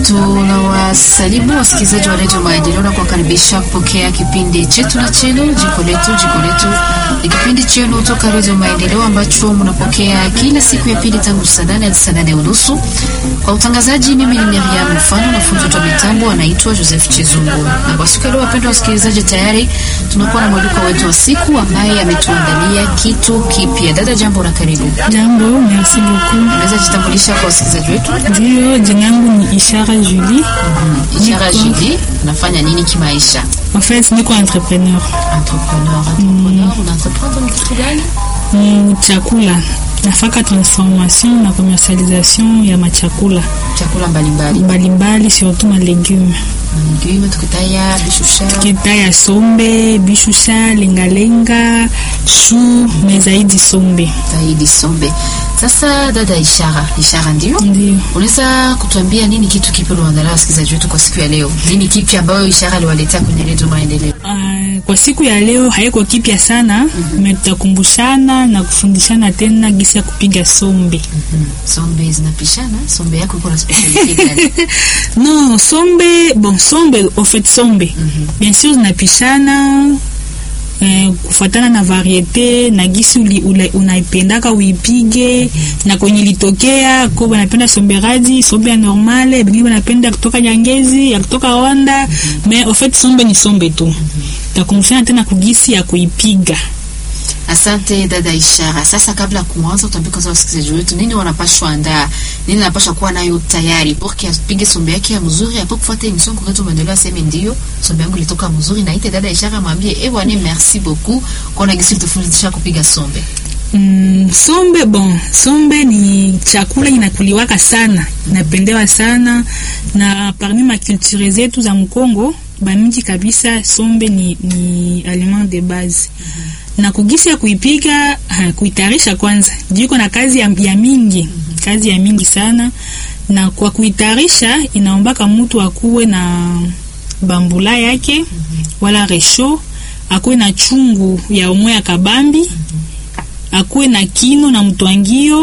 Tunawasalimu wasikilizaji wa redio Maendeleo na kuwakaribisha kupokea kipindi chetu na chenu jiko letu. Jiko letu ni kipindi chenu toka redio Maendeleo ambacho mnapokea kila siku ya pili tangu saa nane hadi saa nane unusu. Kwa utangazaji, mimi ni Miriam Mfano na fundi wa mitambo anaitwa Joseph Chizungu. Na kwa siku ya leo, wapendwa wasikilizaji, tayari tunakuwa na mwaliko wetu wa siku ambaye ametuandalia kitu kipya. Dada, jambo na karibu. Jambo, merci beaucoup. Unaweza jitambulisha kwa wasikilizaji wetu? Ndio, jina yangu ni Ishara Julie. Ishara Julie, unafanya nini kimaisha? En fait, niko entrepreneur. Entrepreneur, entrepreneur, una entreprendre ni kitu gani? Mm, chakula. Nafaka transformation na commercialisation ya machakula Chakula mbalimbali. mbalimbali, surtout ma legume. Legume tukitaya bishusha. Kita ya sombe, bishusha, lengalenga, chou, mais zaidi sombe. Zaidi sombe. Sasa dada Ishara, Ishara ndio? Ndio. Unaweza kutuambia nini kitu kipya unaandalia wasikilizaji wetu kwa siku ya leo? Nini kipi ambayo Ishara aliwaletea kwenye redio Maendeleo? Uh, kwa siku ya leo haiko kipya sana mm tutakumbushana na kufundishana tena gisi ya kupiga sombe. Sombe zinapishana? Sombe yako iko na speciality gani? Non, sombe, bon sombe, au fait sombe. Bien sûr zinapishana eh, kufuatana na variete na gisi uli- ula- unaipendaka uipige na kwenye litokea ko banapenda sombe radi, sombe ya normale, bengine banapenda kutoka Nyangezi, ya kutoka Rwanda, mais au fait sombe ni sombe tu. Takumbushana tena kugisi ya kuipiga. Asante dada Ishara. Sasa kabla ya kuanza, utaambia kwanza wasikilizaji wetu nini wanapashwa andaa, nini wanapashwa kuwa nayo tayari porque apige sombe yake ya mzuri, hapo kufuata emission kwa kwetu maendeleo, aseme ndio sombe yangu ilitoka mzuri, na ite dada Ishara mwambie eh bwana, merci beaucoup kwa na gisi tufundisha kupiga sombe. Mm, sombe bon, sombe ni chakula inakuliwaka sana, inapendewa sana na parmi makulture zetu za Mkongo bamingi kabisa, sombe ni, ni aliment de base na kugisi ya kuipiga ha, kuitayarisha kwanza jiko na kazi ya, ya mingi kazi ya mingi sana, na kwa kuitayarisha inaombaka mtu akuwe na bambula yake wala resho, akuwe na chungu ya umwe ya kabambi akuwe na kino na mtwangio